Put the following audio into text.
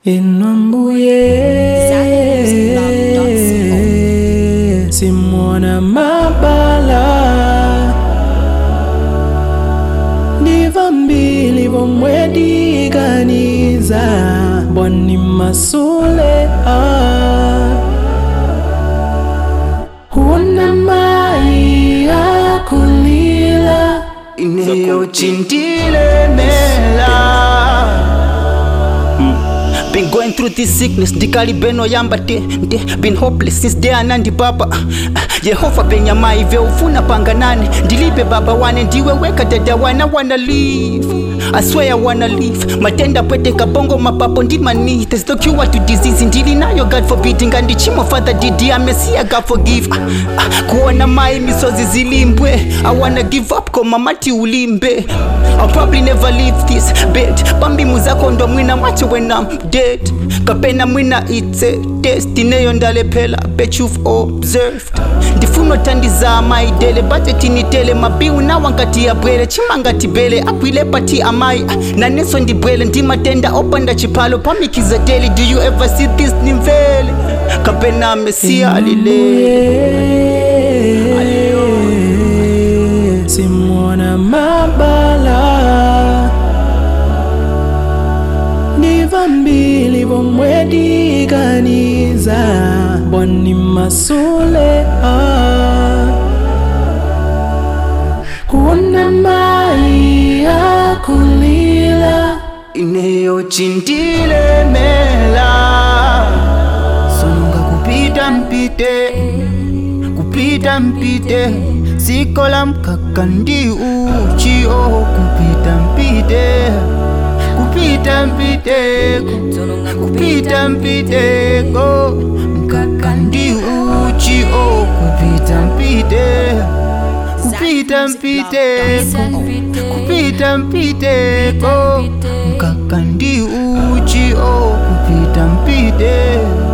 Inwambuye simwona mabala ndiva mbili vomwediganiza bwani masule ah. Una mai akulila ineyocindilemela Been going through this sickness ndikalibeno yamba te nte been hopeless since day anandi baba yehova benyama ive ufuna panganane ndilibe baba wane ndiwe weka dada wana wanna live I swear I wanna live matenda pwete kabongo mapapo ndimani there's no cure to disease ndili nayo god forbid ngandichimo father didi amesia god forgive ah, ah, kuona mai misozi zilimbwe I wanna give up koma mati ulimbe I'll probably never leave this bed pambimu zako ndo mwina macho when I'm dead kapena mwina it's a destineyo ndalephela bet you've observed ndifuno tandiza maidele batetinitele mabiu nawankati yabwele chimangati bele akwile pati amayi naneso ndibwele ndimatenda opanda chipalo pamikiza teli do you ever see this nimvele kapena mesia alile simwona mabala ndiva mbili vomwediganiza bwani masule ah. una mai akulila ineyocindilemela sononga kupita mpite kupita mpite sikola mkaka ndi uchio kupita mpite kupita mpiteko kupita mpiteko mkaka ndi uchio kupita mpite kupita mpiteko kupita mpiteko mkaka ndi uchio kupita mpite